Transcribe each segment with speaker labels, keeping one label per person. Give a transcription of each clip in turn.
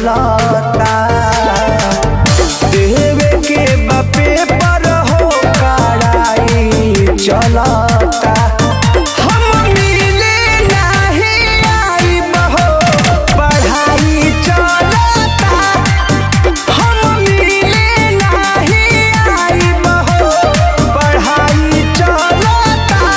Speaker 1: चलता देवे के बापे पर हो कड़ाई चलता हम मिले नहीं आइब हो पढ़ाई चलता हम मिले नहीं आइब हो पढ़ाई चलता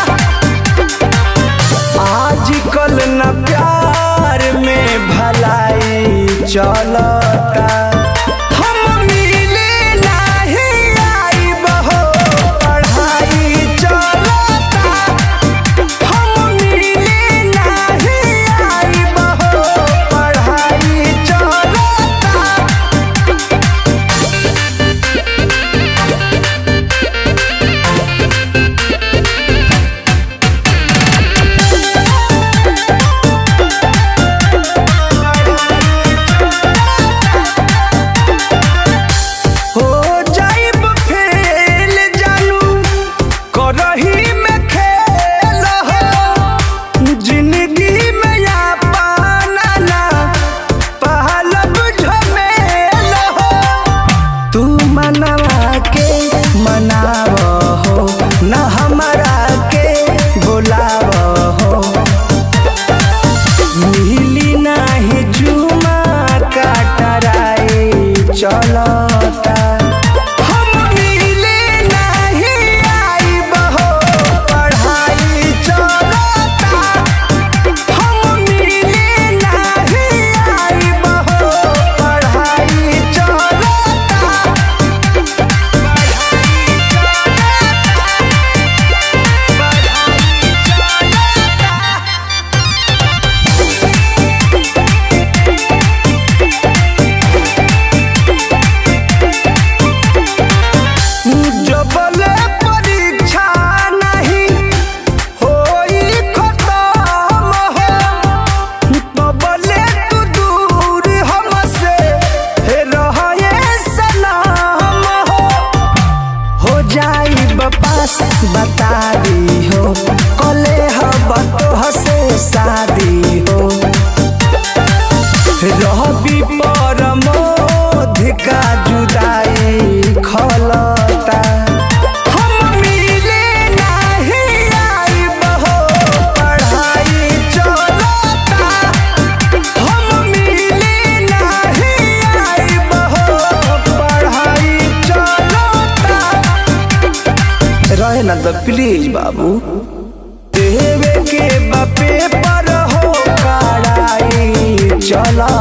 Speaker 1: आजकल न प्यार में भलाई चलता हम मिले नहीं आइब हो पढ़ाई चलता हम मिले नहीं आइब हो पढ़ाई चलता हो जाइब फेल जानू करही में खेल हो जिंदगी में या पाना ना पहलब झमेल हो तू मनवा के मनाव हो न हमरा के बुलाव हो मिली नाही जुमा काटराई चलता हम मिले नहीं आइब हो पढ़ाई चलता हम मिले नहीं आइब हो पढ़ाई चलता जबले परीक्षा नहीं होई खत्म हो तबले तू दूर हमसे हे रहे सलाम हो हो जाई बपास बता दी हो कले हब तो से शादी हो रहबी परमोध का जुदाई खलता हम मिले नहीं आइब हो पढ़ाई चलता हम मिले नहीं आइब हो पढ़ाई चलता रहे ना तो प्लीज बाबू देवे के बापे पर हो कड़ाई चलता